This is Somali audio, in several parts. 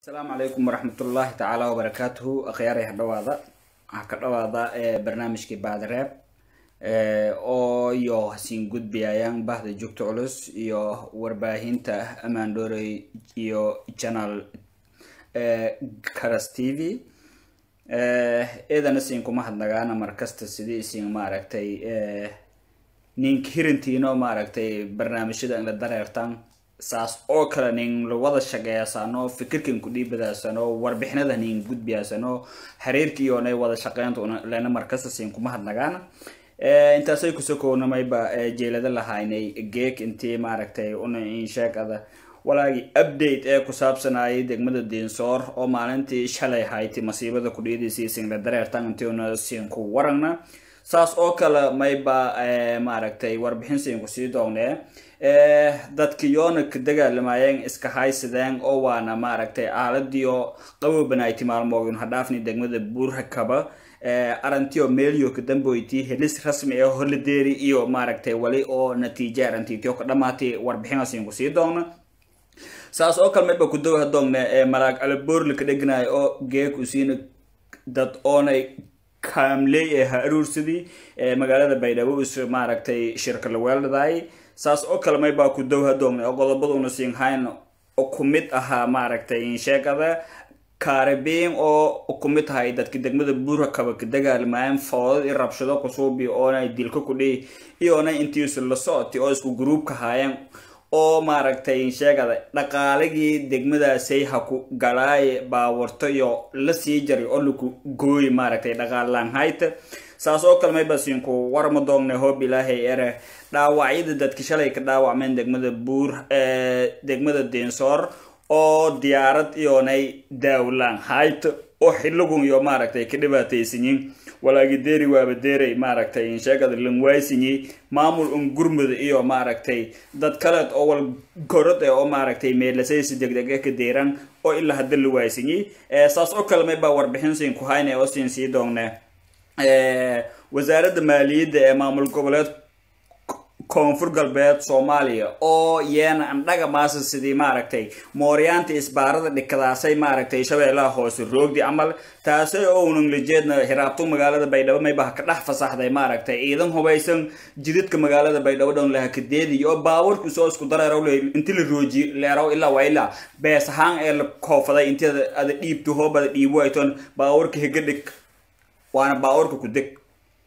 asalaamu calaykum waraxmatullaahi tacaala wabarakaatuhu akhyaaraya hadhawaada waxaa ka dhawaada barnaamijkii baadreeb oo iyo hasiin gudbiyayaan bahda joogta culus iyo warbaahinta amaan dhoorey iyo channel caras t v eedana siin kuma hadnagaana markasta sidii isin maaragtay nink hirintiino maaragtay barnaamijyada inla dareertan saas oo kale nin lawada shaqeeyaasano fikirkan ku dhiibadaasano warbixinada nin gudbiyaasano xiriirkiiyoonay wada shaqeynta lena markasta siin kuma hadnagaana intaasay kusokownameyba jeelada lahaynay geek intii maaragtay una insheegada walaagii update ee ku saabsanayay degmada diinsoor oo maalintii shalay hayti masiibada kudhiidaysa sinla dareertan intiuna siin ku waragna saas oo kale mayba maaragtay warbixin siin kusii doognee dadkiyoona ka dagaalamayeen iska haysadeen oo waana maaragtay aaladiio qabobanayti maalmoogin hadhaafni degmada buurhakaba arantiyo meelyo ka damboyti helis rasmi ee holideeri iyo maaragtay wali oo natiije arantitio ka dhamaatay warbixinasiin kusii doogna saas oo kale mayba kudawaha doogna malaag alaboorli ka dheganayo oo geek usiina dad oonay kaamley ee ha aruursadii magaalada baydhabo is maaragtay shirka laweeldhadaay saas oo kale maybaa ku dowha doogna oo qodobaduna siinhayn ku mid ahaa maaragtay insheegada kaaribiin oo ku mid ahay dadka degmada buurakaba ka dagaalmayeen foodad i rabshado kusuubi oonay dilka kudhihi iyoonay intiisu la socotay oo isku gruubka haayeen oo maaragtay insheegada dhaqaaligii degmadaasay ha ku galaaye baawarto iyo la sii jaray oo laku gooyi maaragtay dhaqaalaanhayta saas oo kale mayba siinku warma doogna hoob ilaahay ere dhaawacyada dadka shalay ka dhaawacmeen degmada buur degmada diinsoor oo diyaarad iyoonay daawlaan hayta oo xiligun iyo maaragtay ka dhibaataysanyiin walaagi deeri waaba deeray maaragtay insheegada langwaysinyi maamul un gurmud iyo maaragtay dad kaleed oo wal gorod e oo maaragtay meelasaysi degdeg ka deeran oo ilaa hadda la waaysinyi saas oo kale maybaa warbixin siin ku hayna oo siin sii doonne wasaaradda maaliyadda ee maamul goboleed koonfur galbeed soomaaliya oo yeena andhaga maasa sidii maaragtay mooryaanta isbaarada dhikadaasay maaragtay shabeellaha hoose roogdi camal taasay oo unanglijeedna hiraabtu magaalada baydhabo mayba ka dhex fasaxday maaragtay ciidan hubaysan jidadka magaalada baydhabo dhan lahakadeediy oo baawarku soo isku dareeraw inti la rooji leeraw ilaa waa ilaa bees ahaan ee la koofaday inti ada dhiibto hoobada dhiibo aytoon baawarka higa dhig waana baawarka ku deg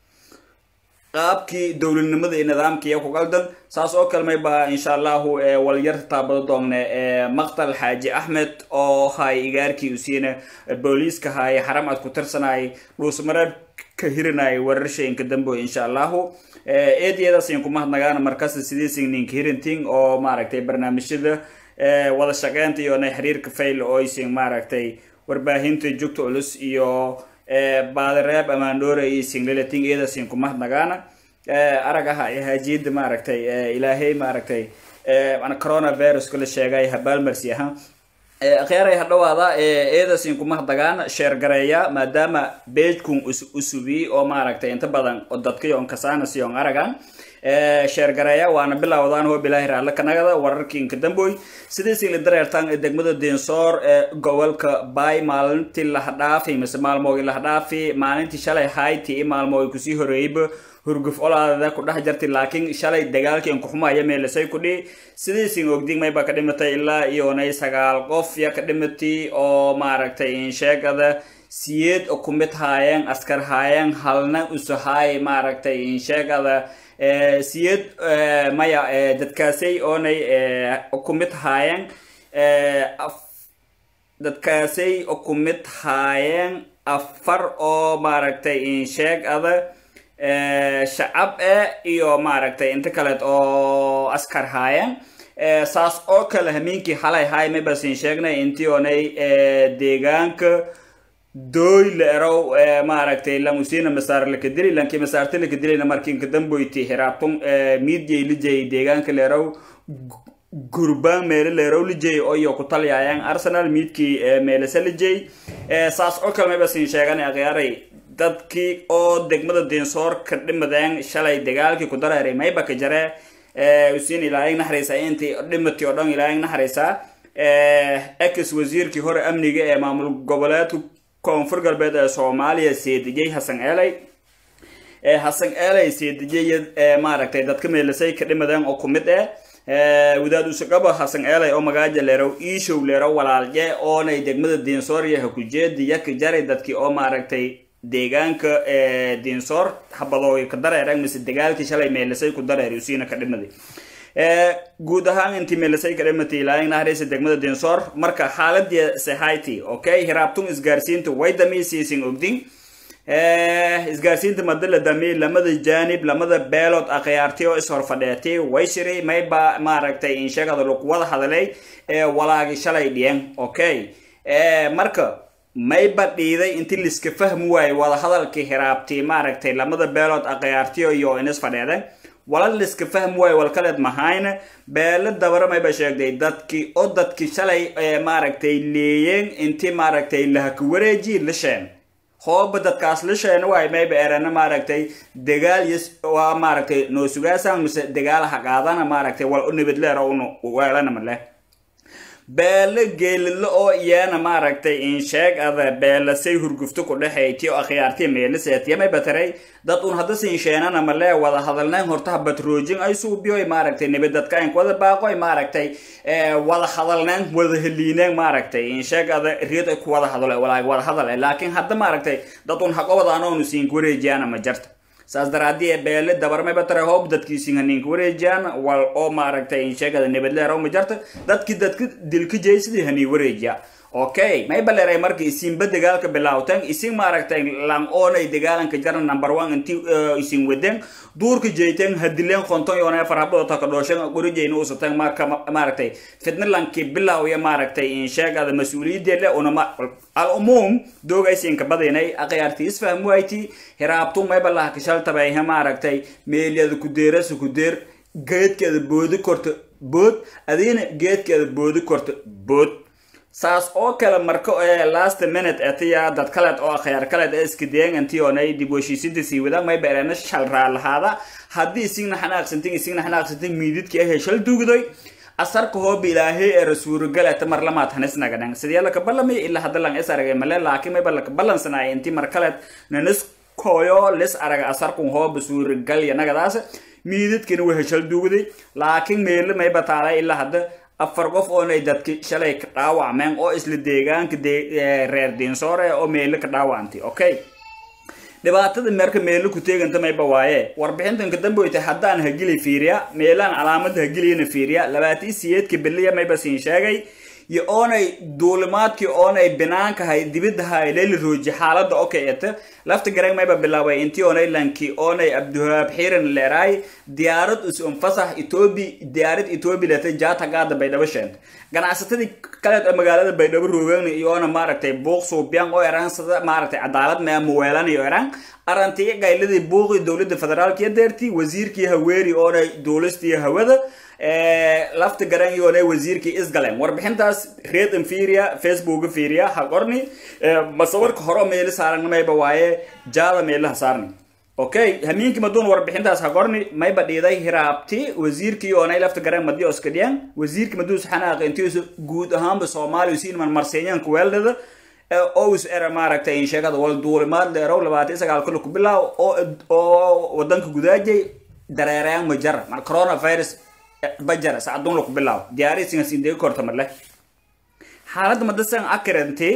qaabkii dowladnimada iyo nidaamkiiyo ku qaldan saas oo kale mayba insha allahu walyarta taabado doongne maqtal xaaji axmed oo hay igaarkii usiina booliiska hay xaram ad ku tirsanay dhuusmareeb ka hirinay wararshayinka damboy insha allahu eediyadaasiin kuma hadnagaana markasta sidiisin ninka hirinting oo maaragtay barnaamijyada wada shaqeynta iyo na xiriirka fail oo aysin maaragtay warbaahinta joogta culus iyo baadareeb amaandhoore iyo singlelating iyadasin kuma hadnagaana aragaha ee haajiyada maaragtay ilaahay maaragtay coronaviruska la sheegay habaalmarsi ahaan akhyaaray hadhawaada eedasin kuma hadagaana sheergareeya maadaama beejkun usubi oo maaragtay inta badan oo dadkayon kasaanasiyon aragan sheergareeya waana bilowdaan hoob ilaahi raalle kanagada wararkiinka damboy sidiisii la dareertaan degmada diinsoor ee gobolka bay maalintii lahadhaafi mise maalmoogi lahadhaafi maalintii shalay hayti i maalmoogi kusii horeeyeyba hurguf olaadada ku dhex jartay laakiin shalay dagaalkiin kuxumaya meelasay kudhi sidiisin ogdig mayba ka dhimatay ilaa iyoonay sagaal qof ya ka dhimatay oo maaragtay insheegada siyeed ku mid haayeen askar haayeen halna usahaay maaragtay insheegada siyed maya dadkaasay oonay ku mid haayeen dadkaasay ku mid haayeen afar oo maaragtay insheeg ada shacab e iyo maaragtay inta kaleed oo askar haayeen saas oo kale hamiinkii halay haay maybasin sheegnay intii oonay deegaanka dooy la erow maaragtay lamusina masaar lakadili lankii masaarta lakadilina markiinka damboyti hiraabtun miidyay lijay deegaanka la erow gurbaan meele leerow lijay oyo ku talyaayaan arsenal miidkii meelese lijay saas oo kale maybasin sheeganay akhyaaray dadkii oo degmada diinsoor ka dhimadeen shalay dagaalkii ku dareeray mayba ka jare usiin ilaahay naxariisa intii dhimati oo dhan ilaahay naxariisa ex wasiirkii hore amniga ee maamul goboleedka koonfur galbeed ee soomaaliya seedijay hasan eeley hasan eeley seedijay maaragtay dadka meelisay ka dhimadeen oo kumid eh wadaad usagaba hasan eeley oo magaaja leerow iishow leerow walaalje oonay degmada diinsoorya hakujeedi yaka jaray dadkii oo maaragtay deegaanka diinsoor habadooy ka dareereen mise dagaalkii shalay meelisay ku dareer usiina ka dhimaday guud ahaan intii meelisay ka dhimatay ilaahin nahreysa degmada diinsoor marka xaaladii sehayti okay hiraabtun isgaarsiinta way damiisiisin ogdin isgaarsiinta madala dami lamada jaanib lamada beelood akhyaartay oo ishorfadheetay way shiray mayba maaragtay insheegada luqwada hadalay walaagi shalay dhiyan okay marka mayba dhiiday inti liska fahmi waaye wada hadalkii hiraabtay maaragtay lamada beelood akhyaartiyo iyo inis fadheedan wala liska fahmi waaye walkaleed mahayna beelo dabara mayba sheegday dadkii oo dadkii shalay maaragtay leeyeen inti maaragtay lahaka wareeji lisheen hooba dadkaas lisheena waay mayba erana maaragtay dagaal yes waa maaragtay noo sugaasan mise dagaal haqaadana maaragtay wal u nibadleer oo unu weelana male beele geelidlo oo iyana maaragtay insheeg ada beelasay hurgufto ku dhexayti oo akhyaartiya meeliseetiya may bataray dad un hadda siinsheenana male wada hadalnayn hortaha batroojin ay suubiyo maaragtay nibadadka ayn wada baaqo maaragtay wada hadalnayn wada heliineen maaragtay insheeg ada riyad ay ku wada hadalo walaag wada hadal laakiin hadda maaragtay dad un haqobada anoonu siin wareejiyana ma jarta saas daraadii ee beele dabarmay batare hoob dadkiisin haninka wareejiyaan wal oo maaragtay insheegada nabadleer oo ma jarta dadki dadka dilka jeysidii hanii wareejiya okay may baleeray marka isinba dagaalka bilaawteen isin maaragtay lang oonay dagaalanka jaran number one inti isin wadeen duurka jeyteen hadileen konton yoona farhabado taka dhooshan qorijeyna usateen marka maaragtay fitna lanki bilaawya maaragtay insheegada mas-uuliyadeele unama al umuum doogaysinka badinay aqyaarti isfaham wayti hiraabtu mayba laha kashaltabayha maaragtay meelyada kudeerasa kudeer geedkeeda boodi korta bood adiina geedkeeda boodi korta bood saas oo kale marka last minute etiya dad kaleed oo akhyaar kaleed ee iska deegantionay dib heshiisinta sii wadaan may beerena shal raalahaada haddii isigna xanaaqsantin isigna xanaaqsantin miididkii ahee shal dugdoy asarka hooba ilaahay ee rasuurigaleta mar lamaad hanisnagadhan sidee laka ballamay ilaa hadda lang is aragay male laakiin mayba laka ballansanaya intii mar kaleed nanis koyo lis araga asarkun hooba suurigalya nagadaas miididkina waa heshal dugday laakiin meele mayba taalay ilaa hadda afar qof oonay dadki shalay ka dhaawacmeen oo isla deegaanka reer diinsoore oo meele ka dhaawacantay okay dhibaatada meerka meelo ku teeganta mayba waaye warbixintan kadambe way tahay haddaan hagili fiiriya meelaan calaamada hagiliyana fiiriya labaatii siyeedka beliya mayba siin sheegay iyo oonay duulimaadkii oonay binaankahay dibiddahay leyli rooji xaaladda okay eta lafta garang mayba bilaabay intii oonay lankii oonay abduhaab xiiran leeraay diyaarad usunfasax etoobi diyaarad etoobi letay jaata gaada baydhabo sheent ganacsatadii kaleed ee magaalada baydhabo roogeen iyoona maaragtay buuq suubiyaan oo eraan sida maaragtay cadaalad mee muweelanayo eraan arantii gayladii buuqii dowladda federaalkiyo deertii wasiirkii haweeri oonay duulistii hawada lafta garan yoonay wasiirkii isgalen warbixintaas reed infiria facebook fiiriya ha qorni masawarka hore meeli saaran mayba waaye jaada meelaha saarni okay hamiinki maduun warbixintaas ha qorni mayba dhiiday hiraabti wasiirkii oonay lafta garan madiyo iska dhiyan wasiirki maduus xanaaq intiisu guud ahaanba soomaaliya siinman marseeyanka weeldada ous era maaragtay in sheegada wal duulimaad leerow labaatan sagaal kale ku bilaaw oo wadanka gudaajay dareerayaan ma jara mar coronavirus bajara sacadun laku bilaabo diyaarisigas indega korta marle xaaladda madasan akirante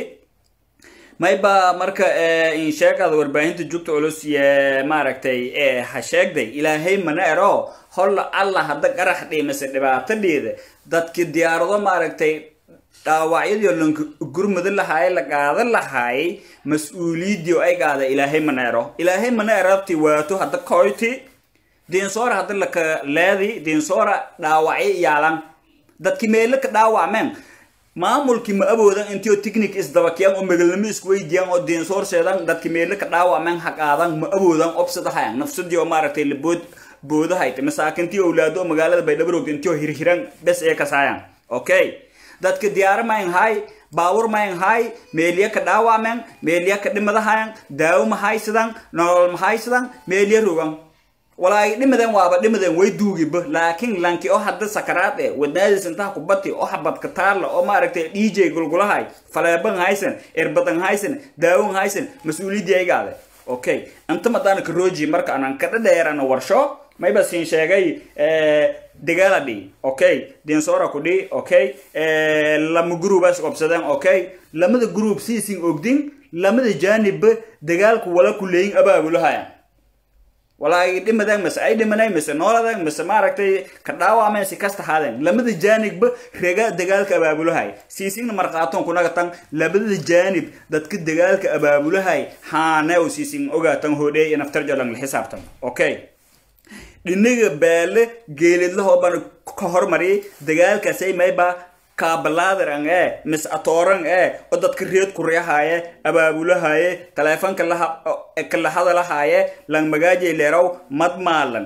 mayba marka insheegada warbaahinta jugta culus ye maaragtay ha sheegday ilaahay mana ero holla alla hadda qarax dhiimase dhibaato dhiida dadki diyaarado maaragtay dhaawacyadii lanka gurmada lahaay la qaadan lahaay mas-uuliyaddii ay qaada ilaahay mana ero ilaahay mana erabti waato hadda koyti diinsoora hadda laka leedi diinsoora dhaawacyo yaalan dadki meelo ka dhaawacmeen maamulkii ma awoodan intio technic isdabakiyaan oo magalnimo iskuweydiyaan oo diinsoor seedan dadki meelo ka dhaawacmeen ha qaadan ma awoodan obsadahayan nafsadii oo maaragtay labood boodahayta masaakintii owlaado oo magaalada baydhabaroogda intio hirhiran bes ee kasaayan okay dadka diyaaro mayn hay baawur mayn hay meeliya ka dhaawacmeen meeliya ka dhimadahayan daawo mahaysadan nolol mahaysadan meeliya rogan walaagi dhimadan waaba dhimadan way duugiba laakiin lanki oo hadda sakaraad eh wadnaadiis intaha kubati oo habadka taalla oo maaragtay dj gulgulahay faleeban haysan erbadan haysan daawon haysan mas-uuliyadii aygaade okay inta madana karoji marka anan ka dhadheerana warsho mayba siin sheegay dagaala dhi okay dinsora ku dhi okay lama gruubas qobsadeen okay lamada gruub siisin ogdin lamada jaanibba dagaalku wala kuleeyin abaabulahaya walaagi dhimadeen mise ay dhimaneen mise nooladeen mise maaragtay ka dhaawameen si kasta haadeen lamada jaanibba rega dagaalka abaabulahay siisigna markhaatoon kunaga tan labada jaanib dadka dagaalka abaabulahay haanew siisin ogaatan hodhey iyo naftar jolang la xisaabtan okay dhinaga baale geelidlahoo baan ka hormariyay dagaalkaasay mayba kaabalaadiran ee mis atooran ee oo dadka reed kuryahaye abaabulahaye taleefonka kala hadalahaye lang magaajay leeraw mad maalan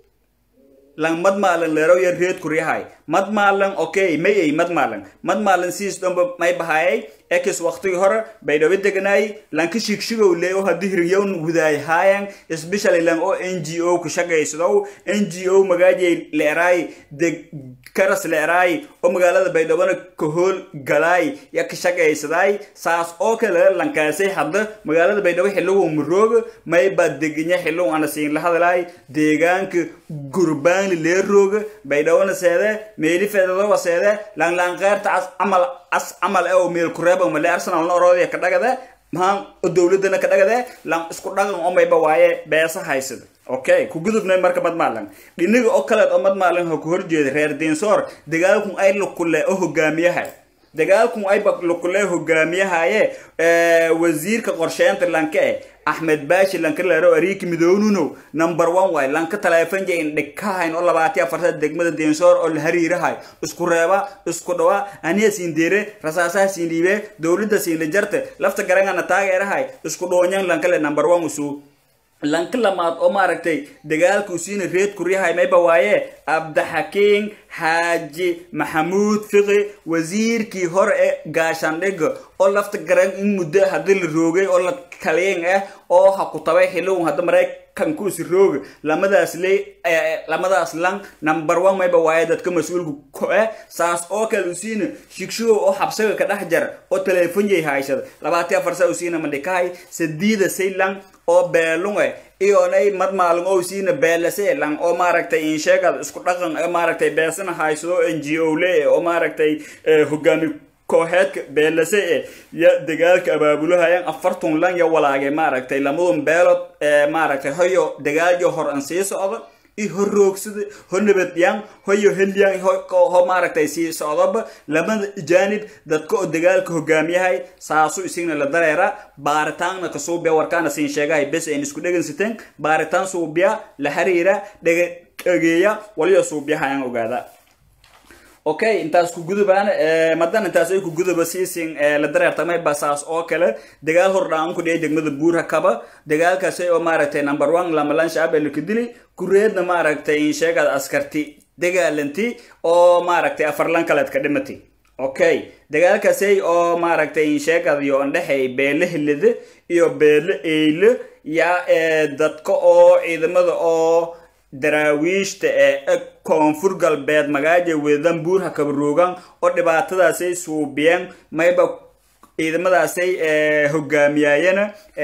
lang mad maalan leeraw ya reed kuryahay mad maalan okay may ay mad maalan mad maalan siis dhomba may bahayay ekis waqtigii hore bay dhawi deganaay lanka shigshigow lee oo haddii hiryown wudaay haayan especially lang oo n g o ku shaqaysadow n g o magaajay leeraay deg karas leeraay oo magaalada baydhabona ka hool galaay ya ka shaqaysadaay saas oo kale lankaasay hadda magaalada baydhabo xillow marooga may baa deganya xillow ana siin la hadalaay deegaanka gurbaanli leerooga baydhabona seede meeli feedadowa seede langlaanqeerta as camal as camal ee oo meel kureeba male arsenalna oroodaya ka dhagade mahaan oo dowladana ka dhagade lan isku dhaqan oo mayba waaye beesa haysada okay ku gudubnay marka madmaalan dhiniga oo kaleed oo madmaalan ha ku horjeeda reer diinsoor dagaalkun ay lukule oo hogaamiyahay dagaalkun ayba lukule hogaamiyahaye wasiirka qorsheynta lanka eh axmed baashi lanka leero ariiki midoonuno number one waay lanka taleefanja indhikahayn oo labaatiya afarta degmada diinsoor oo la hariirahay isku reeba isku dhawa aniya siin deere rasaasaha siin dhiibe dowladda siin la jarte lafta garangana taageerahay isku dhoonyan lanka le number one usuu lanka lamaad oo maaragtay dagaalka usiina reed kuryahay mayba waaye abdaxakiin xaaji maxamuud fiqi wasiirkii hore ee gaashaandhiga oo lafta garan in muddo haddii la roogay oo la kaliyan ah oo ha ku tabay xillown hadda maraykankuusi rooga lamadaas le lamadaas lang number one mayba waaye dadka mas-uulka ko ah saas oo kale usiina shigshigow oo xabsaga ka dhex jar oo teleefonjay haysada labaati afar saa usiina mandhikahay sadiida saylang oo beelunge iyonay madmaalin oo siina beelase lang oo maaragtay insheegad isku dhaqan maaragtay beesana haysado n g o le oo maaragtay hogaami kooxeedka beelase e ya dagaalka abaabulahayaan afartun lan ya walaage maaragtay lamadun beelod maaragtay hoyo dagaalyo hor an sii socdo i horroogsada ho nabadyan hoyo helyan ho maaragtay sii socdoba lamada jaanib dadka oo dagaalka hogaamiyahay saasu isigna la dareera baaritaanna ka suubiya warkaana siin sheegahay bes ayn isku dhegansiteen baaritaan suubiya la xiriira dhega dhageeya waliyo suubiyahayaan ogaada okay intaas ku gudubaan madan intaas ay ku guduba siisin la dareertamay basaas oo kale dagaal hordhaan ku dhiyay degmada buura kaba dagaalkaasi oo maaragtay number one lamalan shacab ee laka dili kureedna maaragtay in sheegad askarti dagaalanti oo maaragtay afarlan kaleed ka dhimati okay dagaalkaasi oo maaragtay in sheegad iyo andhexay beele helida iyo beele eyle ya dadka oo ciidamada oo daraawiishta ee koonfur galbeed magaaja wedan buurha kabaroogan oo dhibaatadaasay suubiyeen mayba ciidamadaasay hogaamiyaayana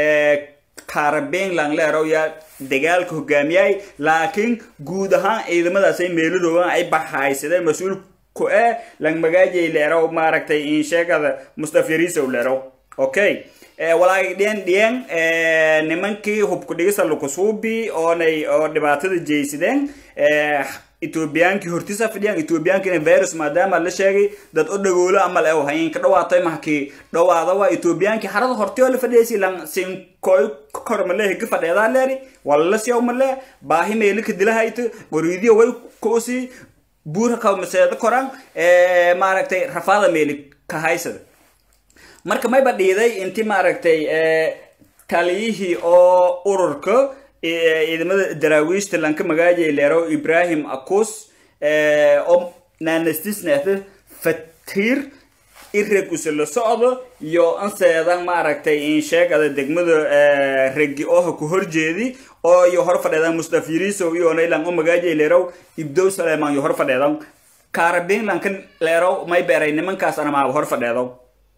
kaarabein langleerow yaa dagaalka hogaamiyay laakiin guud ahaan ciidamadaasay meeladoogan ay baxaysadeen mas-uul ku eh lang magaajay leerow maaragtay insheegada mustafyariisow leerow okay walaagi dhiyan dhiyan nimankii hubku dhigisa lukusuubi oonay oo dhibaatada jeysadeen ethoobiyankii hortisa fadhiyaan ethoobiyankina virus maadaama la sheegay dad o dhagoolo amal ew hayin ka dhawaatay mahkii dhawaada waa ethoobiyankii harada hortiyoo la fadhiyaysi lan sinkoy kor male ka fadheedaa leeri walla siyaw male baahi meeli ka dilahayta goriidiyo way kuusi buurha ka maseedo koran maaragtay rafaada meeli ka haysada marka mayba dhiiday inti maaragtay taliyihii oo ururka ciidamada daraawiishta lanka magaajay leero ibrahim akus oo naanastisnehda fatiir ireg use la socdo iyo anseedan maaragtay in sheegada degmada regi ooha ku horjeedi oo iyo hor fadheedan mustaf yirisow iyo naylan u magaajay leerow ibdow saleeman iyo hor fadheedan kaarabinlankan leerow may beeray nimankaas anamaaba hor fadheedow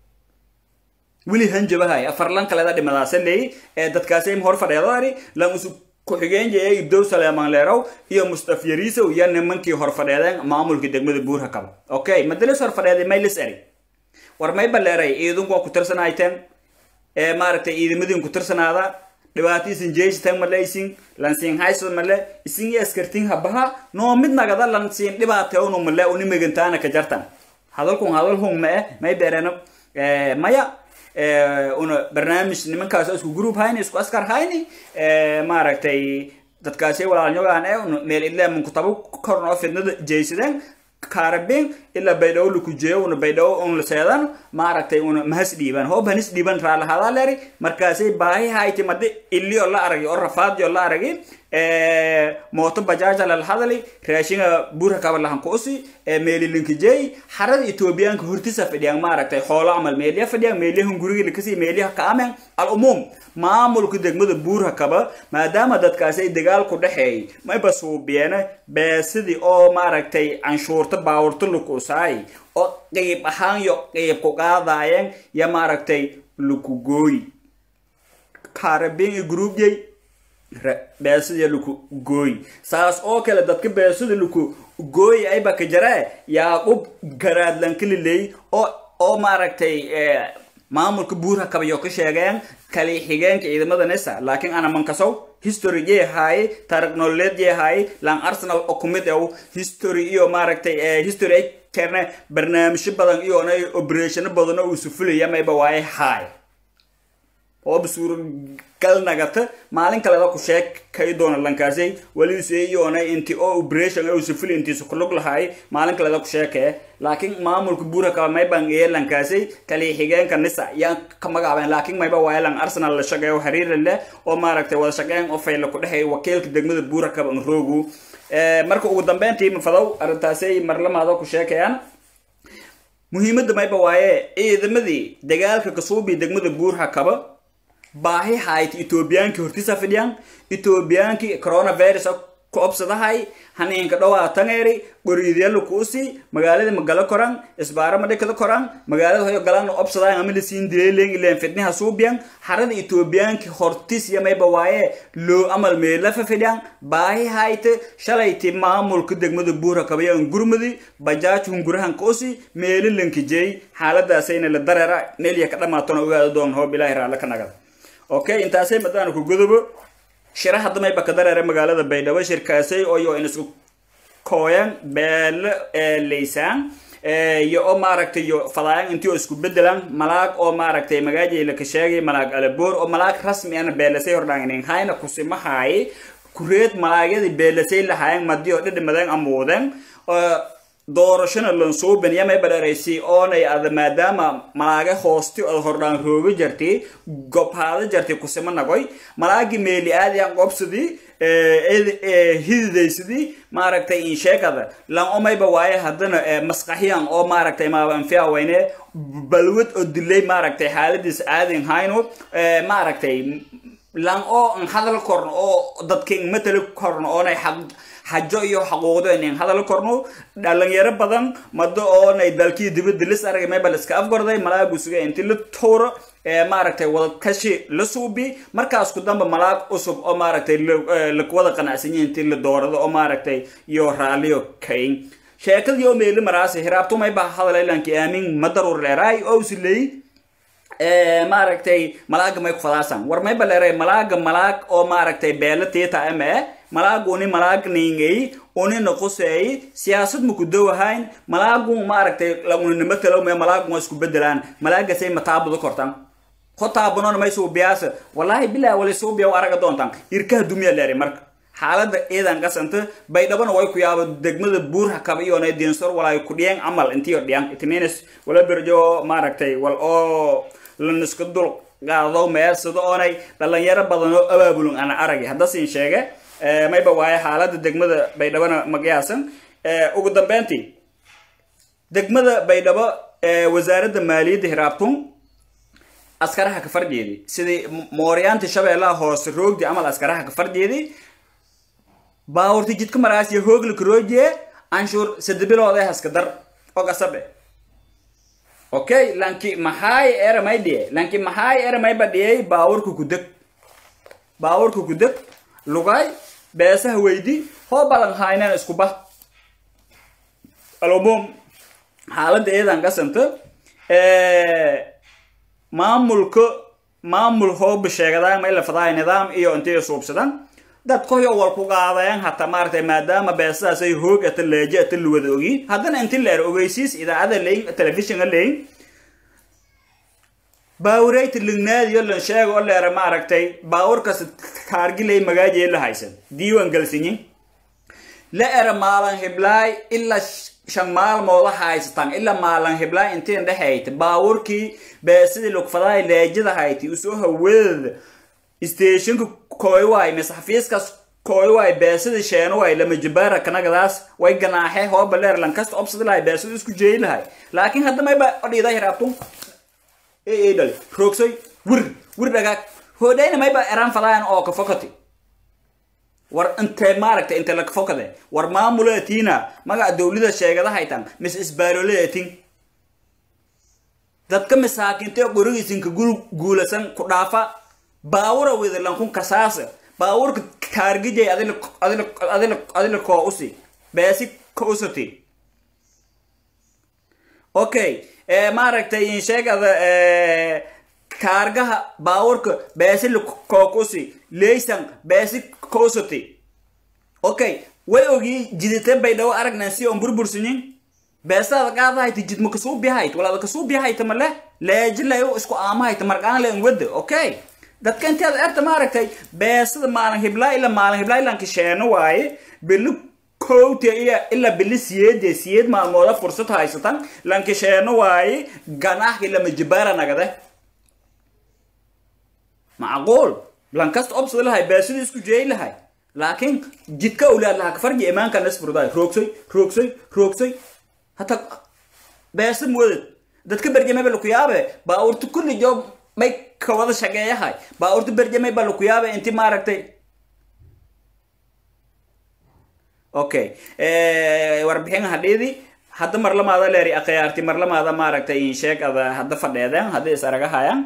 weli hanjabahay afarlan kaleda dhimadaasa leey ee dadkaasi hor fadheedoari lan usu ku-xigeen jeeye ibdow saleeman leerow iyo mustaf yariisow iyo nimankii hor fadheedeen maamulka degmada buurha kaba okay madalis hor fadheeday maylis eri war may baleeray ciidanku waa ku tirsanayteen ee maaragtay ciidamadiin ku tirsanaada dhibaato isin jeesitan male isin lansiin hayso male isin iyo askartiin habaha noo mid nagada lansiin dhibaatewnu male uni megantaana ka jartan hadalkun hadal hung ma eh may beereno maya una barnaamij nimankaas isku group hayni isku askar hayni maaragtay dadkaasi walaalnyogaan e meel idleeman kutabo korn oo fidnada jeysadeen kaarabin ilaa baydhawo lakujeeyo una baydhawo un la seedan maaragtay una mahas dhiiban hoob hanis dhiiban raalahadaa leeri markaasay baahi hayti madi ilio la aragi oo rafaadyo la aragi mooto bajaaja lalhadali raashinga buurha kaba lahan kuusi meelilinkijey xarada etoobiyaanka hortisa fadhiyaan maaragtay xoolo camal meeliya fadhiyaan meeliyahan guriga lakasi meeliyaha kaamen al umuum maamulka degmada buurha kaba maadaama dadkaasi ay dagaal ku dhexeeyay mayba suubiyeena beesidii oo maaragtay canshuurta baawurta lakuusaay oo qeyb ahaan yo qeyb ku qaadaayeen iyo maaragtay lakugooy kaarabin iyo gruubyay beesida laku gooy saas oo kale dadka beesida laku gooy ayba ka jaree yaaqub garaadlankalileey oo oo maaragtay maamulka buurha kabayo ka sheegeen kali xigeenka ciidamada nesa laakiin ana mankasow history yee haaye taariq nololeed yee haaye lan arsenal oo kumid ew history iyo maaragtay history ay keerne barnaamijyo badan iyo na operationo badan oo isu fulaya mayba waaye haaye ooba suuragal nagata maalin kaleda ku sheekay doona lankaasay waliseeyoona inti oo operation oo sifil intiisa kulug lahaay maalin kaleda ku sheekee laakiin maamulka buura kaba mayban ee lankaasay kali xigeenka nisa yaan ka magacaabeen laakiin mayba waaye lan arsenal la shaqeeyo xiriir leh oo maaragtay wada shaqeyn oo fayla ku dhexeeya wakiilka degmada buura kaba nroogu marka ugu dambeyntii mafadow arrintaasay marlamaado ku sheekayaan muhiimadda mayba waaye ciidamadii dagaalka kasuubi degmada buurha kaba baahi hayt etoobiyaankii hortiisa fidhiyaan etoobiyaankii coronavirus ku obsadahay haniinka dhawaatangeeri goriidyala kuusi magaalada magalo koran isbaara madhikada koran magaalada hoyo galan obsadayan ama lasiin dileelen ileen fidniha suubiyan harada etoobiyaankii hortis yamayba waaye loo amal meelafa fidhiyaan baahi hayte shalayti maamulka degmada buura kabayan gurmudi bajaaj hungurahan kuusi meelilanki jeey xaaladaasayna la dareera meelya ka dhamaatona ogaada doon hoob ilaahi raalla ka nagada okay intaasay madaan ku godobo shira hadamay bakadareere magaalada baydhabo shirkaasay oo in isku kooyan beelo leysaan iyo oo maaragtay iyo fadaayan intii oo isku bedelan malaag oo maaragtay magaajay laka sheegay malaag alaboor oo malaag rasmi ana beelasay hordhaangnin hayna kusimahaay kureed malaagyadii beelasay lahaayeen madi oo dhidhimadeen amuudeen doorashona lansuuban yamay badharaysi oonay ada maadaama malaaga hoosti od hordhaan rooga jartay gobhaada jartay kusima nagoy malaagi meeli aadiyaan qobsadii hididaysidii maaragtay insheegada lan omayba waaye haddana masqaxiyan oo maaragtay maabanfiya wayne balwad oo dilay maaragtay xaaladiis aadin hayno maaragtay lan oo an hadal korno oo dadka matali korno oonay xaq xajo iyo xaquuqdo inin hadal korno dhalinyaro badan mado oonay dalkii dibadda lis aragay maybal iska afgorday malaagu suga inti la tuuro maaragtay wadakashi la suubi markaas ku damba malaag cusub oo maaragtay lakuwada qanacsanyi inti la doorado oo maaragtay iyo raaliyo kayn sheekadii oo meeli maraasi hiraabtumay baa hadalailanki aamin madaruur leeraay oo usileey maaragtay malaaga may ku fadaasan war may baleeray malaaga malaag oo maaragtay beela tiita ama eh malaag uni malaag ningay uni noqoseey siyaasad ma ku dowahayn malaagu maaragtay laguninimo talow mee malaagu waa isku bedelaan malaagasay mataabuda kortan hotaabunoon may suubiyaasa wallaahi bilaa wali suubiya araga doontan irkaha dumiya leeri marka xaalada ciidan qasanta baydhabona way ku yaabo degmada buurha kaba iyona dinsor walay ku dhiyeen camal intiyo dhiyan itmins wala berjo maaragtay wal oo laniska dul qaado meersado oonay dhalinyaro badan oo abaabulun ana aragay haddasin sheege mayba waaye xaalada degmada baydhabona magayaasan ugu dambeyntii degmada baydhabo wasaaradda maaliyadda hiraabtun askaraha ka farjeedi sidii mooryaanti shabeellaha hoose roogdi amal askaraha ka farjeedi baawurti jidka maraasiya hoogla karoojiye anshuur sadabilood ee haska dar ogasabe okay lanki maxaay eramay dhiye lanki maxaay eramay ba dhiyey baawurka kudeg baawurka kudeg lugay beesaha weydi hoo badan haynaan isku bah alumum xaaladda eedan kasanta maamulka maamul hooba sheegadaan may la fadaay nidaam iyo intay suubsadan dadkoyo wal ku qaadeen hataa maaragtay maadaama beesadaas ay hoog ata leeje ata luwada ogi haddana inti leer ogeysiis idaacada leyn telefishinga leyn baawurayta lignaadiyo lan sheega oo leera maaragtay baawurkas kaargilay magaajee la haysan diiwan galsinyin la era maalan hiblaay ilaa shan maalmooda haysatan ilaa maalan hiblaay intiin dhexayta baawurkii beesadii lugfadaay leejada hayti usoo hawadada stationka kooywaay mise xafiiskaas kooywaay beesada sheenwaay lama jabaara kanagadaas way ganaaxee hooba leer lankasta obsadi lahay beesada isku jeeyi lahay laakiin hadda mayba odhiida hiraabtun ee dhali roogsoy wir wir dhagaag hoodhayna mayba eraan fadaayan oo ka fokati war intee maaragtay inte laka fokade war maamuleetiina magaca dawlada sheegada haytan mise isbaaroleetin dadka masaakiintee qorigiisinka guulasan ku dhaafa baawura weda lankun kasaasa baawurka kaargijay adila koo usi beesi ka usati okay maaragtay insheegada kaargaha baawurka beesi koo kusi leysan beesi ka usati okay way ogii jidite bay dhawo aragnan si on burbursinyin beesada qaadahayta jidma kasuu bihayt walaada kasuu bihayta male leejilayo isku aamahayta marqaan leen wada okay dadka inteeda erta maaragtay beesada maalin hiblaa ila maalin hiblaa ilanka sheeno waaye bili kowta iyo ilaa bili siyeede siyeed maalmooda fursad haysatan lanka sheeno waaye ganaaxki lama jibaara nagade macquul lankasta obsada lahay beesada isku jeey lahay laakiin jidka awlaad lahaa kafarji imaanka nasfurdaay roogsoy roogsoy roogsoy hata beesa muwadad dadka berjameba lakuyaabe baaurta kulli joob may ka wada shageeyahay baaurta berjamay ba lakuyaabe inti maaragtay okay warbixin hadhiidi hadda marlamaada leeri akhyaarti marlamaada maaragtay insheeg ada hadda fadheedeen hadday is aragahayaan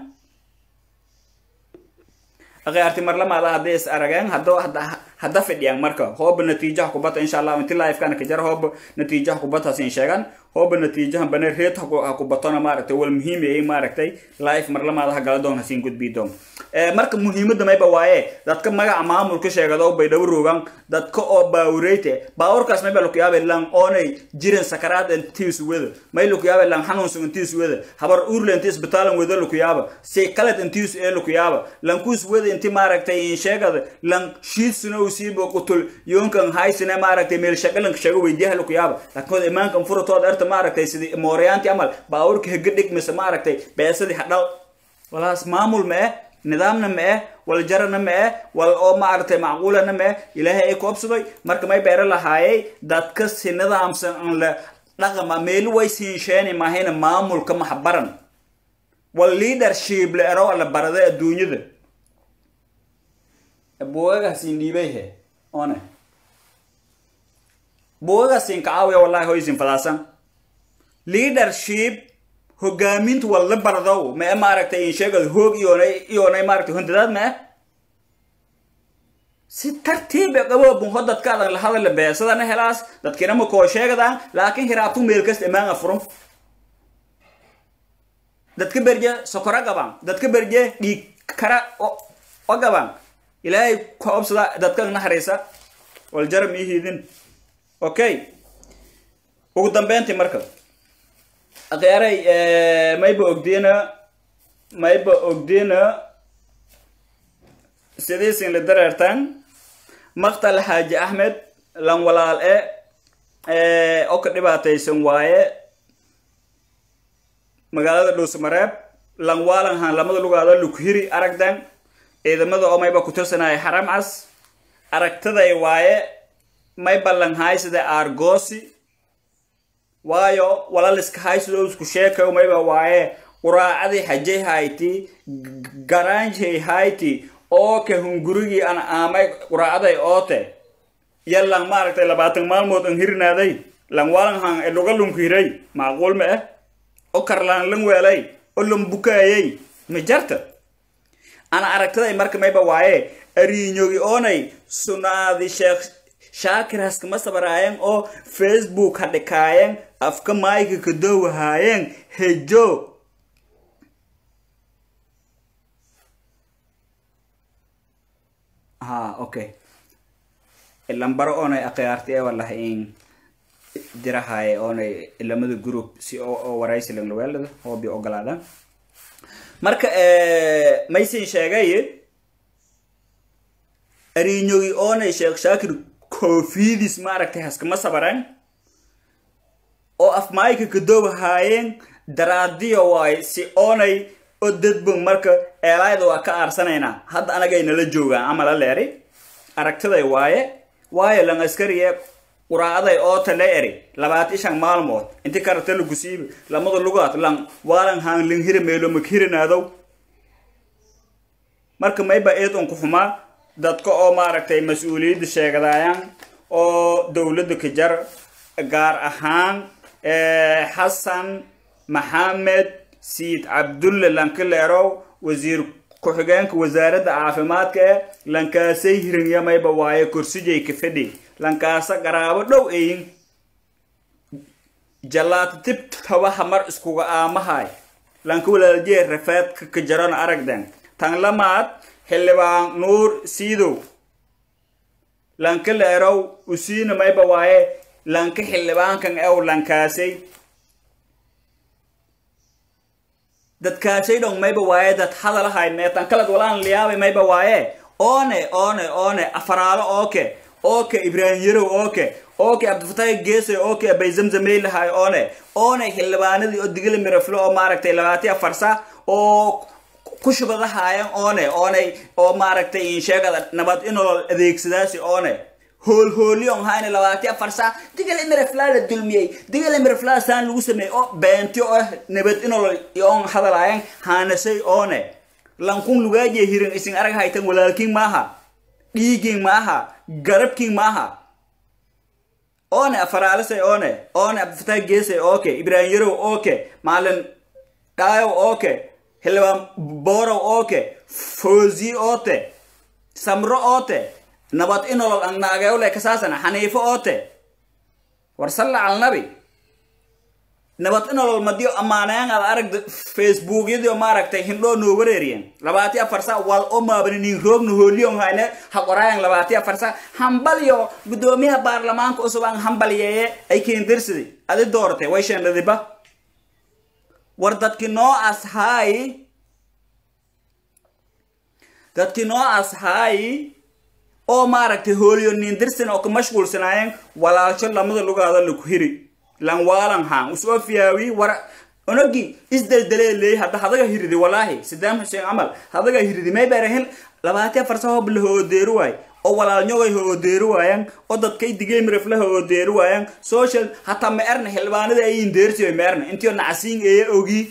akhyaarti marlamaada hadday is arageen hadda hadda fidhiyaan marka hooba natiijaha kubata insha allah inti live-kana ka jara hooba natiijaha kubataas in sheegan hooba natiijaha bane reed ha kubatona maaragtay wal muhiim ay maaragtay live marlamaada ha gala doon hasiin gudbii doon marka muhiimadda mayba waaye dadka magaca maamulka sheegado bay dhawo rogan dadka oo baawureyte baawurkaas mayba laku yaabe lang oonay jiran sakaraad intiis wada may laku yaabe lang xanuunsan intiis wada habar uurle inti isbitaalan wada laku yaaba si kaled intiis ee laku yaaba lankuus wada inti maaragtay in sheegada lang shiidsuna usiibo qutul yoonkan haysine maaragtay meel shaqalanka sheego weydiyaha laku yaaba laakiin imaankan furatood erta maaragtay sidii mooryaanti amal baawurka hegadhig mise maaragtay beesadii hadhal walaas maamul ma eh nidaamna ma eh wal jarana ma eh wal oo maaragtay macquulana ma eh ilaahay ay ku obsaday marka may beero lahaayay dadka si nidaamsan an la dhaqama meeli way siinsheeni mahayna maamulka maxbaran wal leadership la ero la baraday adduunyada buugagaasiin dhiibay he one buugagaasiin kacaawiya wallahi hoysin fadaasan leadership hogaaminta waa la bardow mae maaragtay in sheegad hoog iyoonay iyoonay maaragtay hundadaad mae si tartiibe qaboobun ho dadkaadan la hadala beesadana helaas dadkina ma koo sheegadaan laakiin hiraabtu meel kasta imaanga furun dadka berje sokora gabaan dadka berje dhiig kara o gabaan ilaahay ka obsada dadka naxariisa wal jaram ii hiidin okay ugu dambeyntii marka akhyaray mayba ogdiina mayba ogdiina sidiisin la dareertaan maqtal xaaji axmed lan walaal e oo ka dhibaataysan waaye magaalada dhuusmareeb lan waalan haan lamada lugaado lukhiri aragdan ciidamada oo mayba ku tirsanaya xaram cas aragtaday waaye mayba lan haay sida aargoosi waayo walaliska haysido isku sheekayo mayba waaye quraacadii xajay hayti garanjay hayti ooke hungurigii an aamay quraacaday oote yallan maaragtay labaatan maalmood an hirnaaday lan walan han eloga lunkiray macquul ma ah o karlaan lan weelay o lan bukaayay ma jarta ana aragtaday marka mayba waaye ariinyogi oonay sunaadi sheekh shaakir haskama sabaraayeen oo facebook hadhikaayeen afka maayka kadowahaayeen hejo ha okay lambaro oonay akhyaarti ee wallahi in dirahaye oonay lamada group si oo waraysi langlaweelada hoobi ogolaada marka maysin sheegay ariinyogi oonay sheekh shaakir koofidis maaragtay haskama sabaran oo afmaayka kadoobahaayeen daraadiyo waay si oonay o dadbon marka eelaayda waa ka aarsanaynaa hadda anagay nala joogaan ama la leeri aragtiday waaye waayo lan askariye quraacaday oo tale eri labaati shan maalmood inti karata lagu siibi lamada lugaad lan waalan haan lan hira meelo makirinaadow marka mayba eed un ku xumaa dadka oo maaragtay mas-uuliyadda sheegadaayaan oo dowladda ka jar gaar ahaan xasan maxamed siid cabdulle lankaleerow wasiir ku-xigeenka wasaaradda caafimaadka ee lankaasay hirinyamayba waaye korsijay ka fadhi lankaasa garaabo dhow eyin jallaata tib tabaha mar iskuga aamahay lanka walaaljee rafeedka ka jarona aragden tan lamaad xildhibaan nuur siidow lanka leerow usiina mayba waaye lanka xildhibaankan ew lankaasay dadkaasay dhong mayba waaye dad hadalahay meetan kalad walaan liyaabay mayba waaye oone oone oone afaraalo ooke ooke ibraahim yarow ooke ooke cabdifatahi geesay ooke abay zamzameylahay oone oone xildhibaanadii oo digala miraflo oo maaragtay labaati afarsa oo ku shubadahayan oone oonay oo maaragtay insheegada nabad inolol adeegsadaasi oone hoolhooliyon hayna labaati afar saa digala miraflaa la dulmiyey digala miraflaa saan lagu sameeyey oo beenti oo nabad inolol yoon hadalaayan haanasay oone lankun lugaajiya hirin isin arag haytan walaalkiin maaha dhiigiin maaha garabkiin maaha oone afaraalisay oone oone cabdifatah geesay ooke ibraahim yarow ooke maalin dhaayow ooke xildhibaan boorow ooke foozi oote samro oote nabad inolol annaageewle kasaasana xaniifo oote war salla calnabi nabad inolol madiyo ammaanayan ad aragda facebookyadiio maaragtay hindhoo noo wareeriyen labaati afar sa wal o maabani nin roogna hooliyon hayne ha qoraayan labaati afar sa hambalyo guddoomiyaha baarlamaanka usub an hambalyeeye ay keendarsiday adi dooratay way sheendhadiba war dadki noo ashaay dadki noo ashaay oo maaragtay hooliyo nindirsan oo ka mashquulsanaayeen walaalsho lamada lugaada laku hiri lan waalan haan usoo fiyaawi war onogi isdeldelee leey hadda hadaga hiridi walaahi sidaam xuseen camal hadaga hiridi may beerahin labaati afar sa hob la hoodeeri waay oo walaalnyogay hoodeeri waayaan oo dadkay digay mirafla hoodeeri waayaan social hataa ma erna xildhibaanada ayin deersiyo ma erna intiyo nacsiin eeye ogi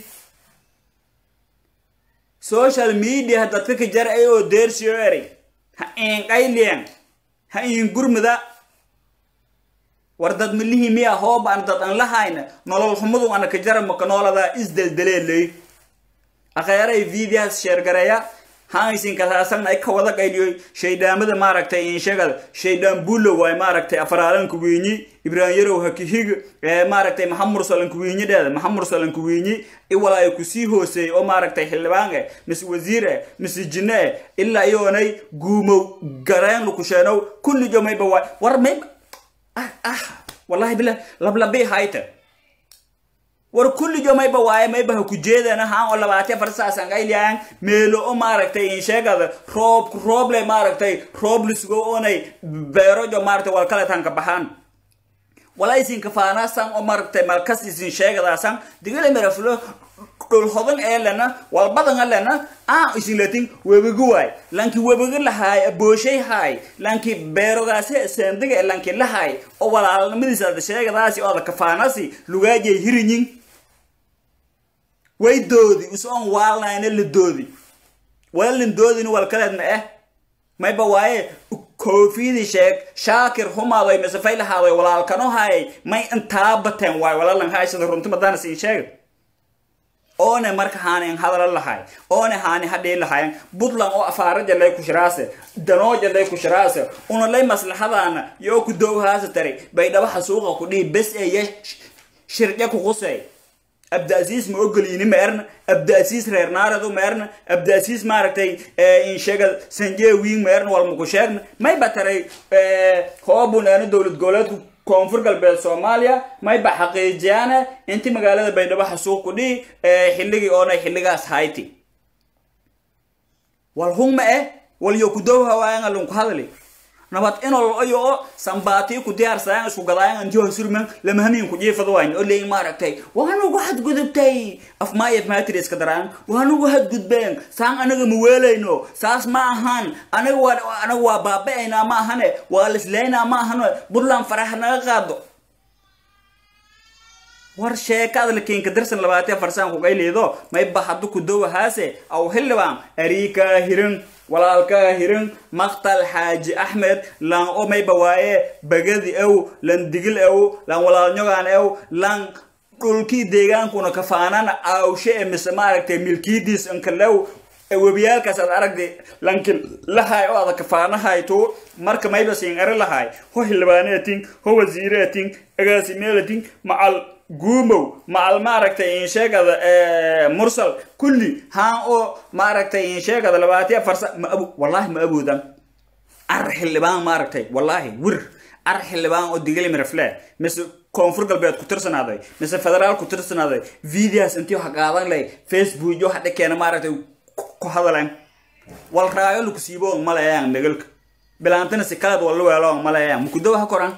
social media dadka ka jar ay oo deersiyo eri ha iin qayliyan ha iin gurmada war dad milihii miya hoob aan dad aan lahayna nolol xumadu ana ka jara maka nooladaa isdeldeleeley akheeray videos sheergareeya haaysin kasaasan ay ka wada qayliyoy shaydhaamada maaragtay inshagada shaydhaan bulo waay maaragtay afaraalan kuwiinyi ibraahim yarow hakihig maaragtay maxamur salan kuwiinyidheeda maxamur salan kuwiinyi iwala ay kusii hooseeyey oo maaragtay xildhibaan eh mise wasiir eh mise jinne eh ilaa iyoonay guumow gareen lukusheenow kulli jo mayba waay war mayba ah ah wallahi bilah lablabii hayta war kullijo mayba waaye mayba ha ku jeedana haan oo labaati afar saasan qayliyaan meelo o maaragtay insheegada roob rooble maaragtay roob lisugo oonay beerojo maaragtay wal kale tanka baxaan wala isinka faanaasan oo maaragtay malkas isin sheegadaasan digale miraflo dhul hodan ee lena walbadan lena aa isin latin webigu waay lanki webiga lahaay abooshay haay lanki beerogaasi seendiga lanki lahaay oo walaalnimadiisa ada sheegadaasi oo ada kafaanasi lugaajay hirinyin way doodi usoon waalnayna la doodi walalin doodina walkaleed ma eh mayba waaye koofidii sheeg shaakir humaadoy mise faylahaadoy walaalkano hayay may intaa bateen waay walalan haysada runti madana siin sheega oone marka haanin hadala lahay oone haani hadhii lahayan buntland oo afaaraja lay kushiraase danooja lay kushiraase una lay maslaxadaana yoo ku dowhaasa tari baydhabaha suuqa ku dhihi bes eye shirje kuqusey abdaasiis ma ogolini ma erna abdaasiis reer naaradu ma erna abdaasiis maaragtay insheega sanjeewing ma erna walmaku sheegna may bataray hoobun eena dowlad goboleedku koonfur galbeed soomaaliya mayba xaqiijiyaana inti magaalada baydhabo xasuuq ku dhihi xilligii oona xilligaas hayti wal hungma eh wal yo ku dowha waayanga lunku hadli nabad inol ayo oo sambaatii ku diyaarsadaan isku gadaayan antiho surman lama hamiin ku jiifado wayn oo leeyin maaragtay waanugu hadgudubtay afmaayaf maatiri iska daraan waanugu hadgudbeen saan anaga ma weelayno saas ma ahan anaga waa anaga waa baaba'aynaa ma ahane waa lislaynaa ma ahane buntland faraha naga qaado war sheekada lakiinka darsan labaatee farsaan kugayliido mayba haddu ku dowahaase aw xildhibaan ariikaa hirin walaalkaa hirin maqtal xaaji axmed lan o mayba waaye bagadi ew lan digil ew lan walaalnyogaan ew lan dhulkii deegaankuna kafaanana aawshe e mise maaragtay milkiidiis inkalew webiyaalkaas aad aragday lanki lahay oo ada kafaanahayto marka mayba siin eri lahay ho xildhibaaneetin ho wasiireetin agaasimeelatin macal guumow macal maaragtay insheegada mursal kulli haan oo maaragtay insheegada labaatiya farsa ma abu wallahi ma aboodan ar xildhibaan maaragtay wallahi wir ar xildhibaan oo digali mirafle mise koonfur galbeed ku tirsanaaday mise federaal ku tirsanaaday videos intii waxa qaadan lay facebook yo hadhe keena maaragtay ku hadaleen wal raayo laku siibo maleeyaan nagalka bilaantana si kaleed walla weelo maleeyaan mukudow ha koran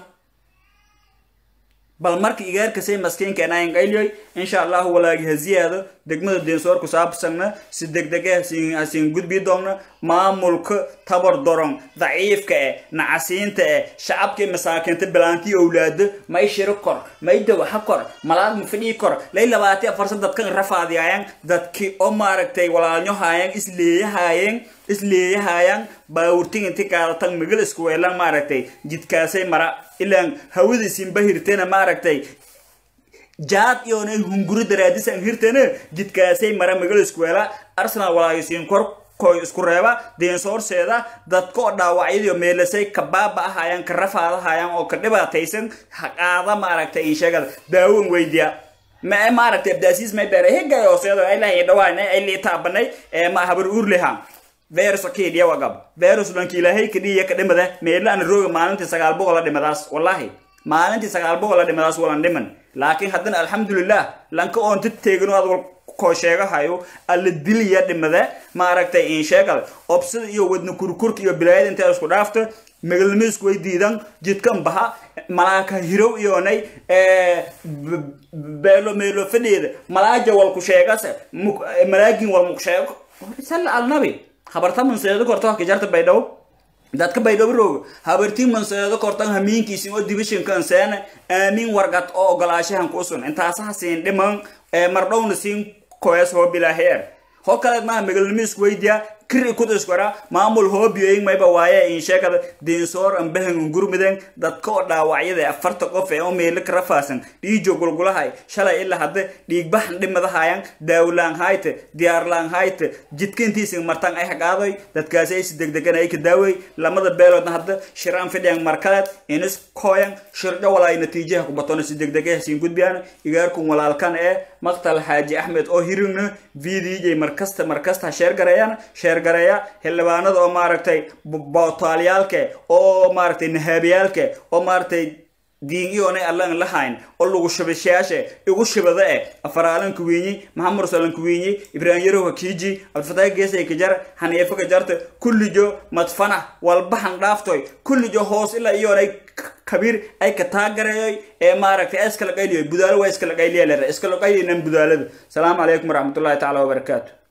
bal marka igaarkasay maskiinkeena ayn qayliyoy insha allahu walaagi ha ziyaado degmada deensoor ku saabsanna si degdege hasiin gudbii doonna maamulka tabar doron daciifka eh nacasiinta eh shacabkii masaakiinta bilaantii owlaado may shiro kor may dawaxa kor malaad ma fidhii kor lay labaati afarsan dadkan rafaadiyaayan dadki oo maaragtay walaalnyohaayeen isleeyahaayeen isleeyahaayaan baawurtig inti qaadatan magal isku weelan maaragtay jidkaasay mara ilaan hawada isinba hirtena maaragtay jaad iyoonay hunguri daraadisan hirtena jidkaasay mara magal isku weela arsenal walaagisiin kor koy isku reeba deensoorseeda dadka oo dhaawacyadiyo meelasay ka baaba ahayaan ka rafaadahayaan oo ka dhibaataysan haqaada maaragtay insheegada daawan weydiya ma maaragtay abdaasiis may beeray hegay hooseedo ay lahayn dhawaanay ay liitaabanay ma habar uurleha virus kediya wagab virus lanki ilaahay kadhiya ka dhimada meela aan rooga maalintii sagaal boqol la dhimadaas wallahi maalintii sagaal boqol la dhimadaas walan dhiman laakiin haddana alxamdulilah lanka oon ti teegino ad wal koo sheegahayo alla diliya dhimada maaragtay in sheegal obsida iyo wadna kurkurka iyo bilaayada intay isku dhaafto megalnimisku way diidan jidkan baha malaaka hirow iyoonay beelo meelo fadheeda malaaja walku sheegase malaagin walmaku sheego sal alnabi habarta manseedo korta wax kajarta baydhabo dadka baydhabo rooga habartii manseedo kortan hamiinkiisin oo divishinkan seena aamin wargad oo ogolaashahan kuusun intaasaha siin dhiman mardhowna siin koes hoo bilaaheer ho kaleed maaha megalnimisku weydiya kiri kudiskora maamul hoobiyoyin mayba waaye insheegada deensoor ambahan gurmiden dadka oo dhaawacyada afarta qof ee oo meelo ka rafaasan dhiijo gulgulahay shalay ilaa hadda dhiigbaxan dhimadahayan daawlaan hayte diyaarlaan hayte jidka intiisin martan ay hagaadoy dadkaasi ay si degdegan ay ka daaway lamada beeloodna hadda shiraan fidhiyan markaleed inis kooyan shirjo walaay natiijaha ku batona si degdege hasiin gudbiyaan igaarkun walaalkan ee maqtal xaaji axmed oo hirigna vdj markasta markasta ha sheer gareeyaan sheer gareeya xildhibaanada oo maaragtay bootaalyaalke oo maaragtay nahaabiyaalke oo maaragtay diin iyoonay allan lahayn oo lagu shabashayaashe igu shibada eh afaraalan kuwiinyi maxamud salan kuwiinyi ibraahim yarow hakiiji abdifataah geesay kajar haniifo kajarta kullijo madfana walbahan dhaaftoy kullijo hoos ilaa iyoonay kabiir ay ka taagareeyay ee maaragtay iskala qayliyo budaalo waa iskala qayliya lera iskala qaylinan budaalada salaamu calaykum waraxmatullahi tacaala wabarakaatu